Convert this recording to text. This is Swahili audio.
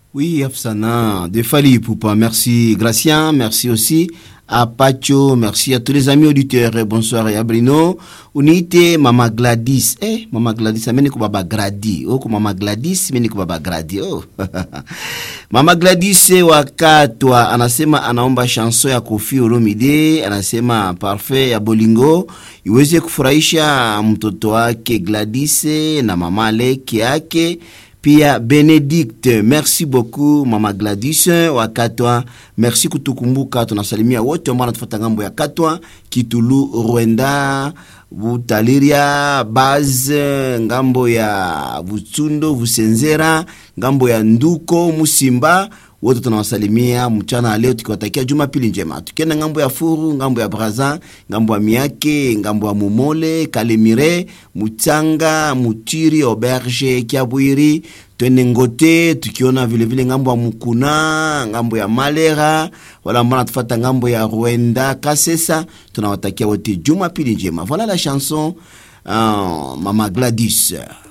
Oui, Afsana, de Fali Poupa, merci Gracien, merci aussi à Pacho, merci à tous les amis auditeurs, bonsoir et à Brino. Unite Mama Gladys, eh, Mama Gladys, ameni kubaba Gradi, oh, Mama Gladys, ameni kubaba Gradi, oh. Mama Gladys wakatwa, anasema anaomba chanson ya Kofi Olomide, anasema parfait ya Bolingo, iweze kufurahisha mtoto wake Gladys na mama leke yake pia Benedict, merci beaucoup mama Gladys wakatwa, merci kutukumbuka. Tunasalimia wote ambao wanatufuata ngambo ya Katwa, Kitulu, Rwenda, Butaliria, Baz, ngambo ya Butsundo, Busenzera, ngambo ya Nduko, Musimba wote tunawasalimia mchana leo, tukiwatakia jumapili njema. Tukienda ngambo ya Furu, ngambo ya Braza, ngambo ya Miake, ngambo ya Mumole, Kalemire, Mutsanga, Mutiri, Auberge, Kiabwiri, twende Ngote, tukiona vilevile ngambo ya Mukuna, ngambo ya Malera, wala ambao natufata ngambo ya Rwenda, Kasesa, tunawatakia wote jumapili njema. Voilà la chanson uh, Mama Gladys.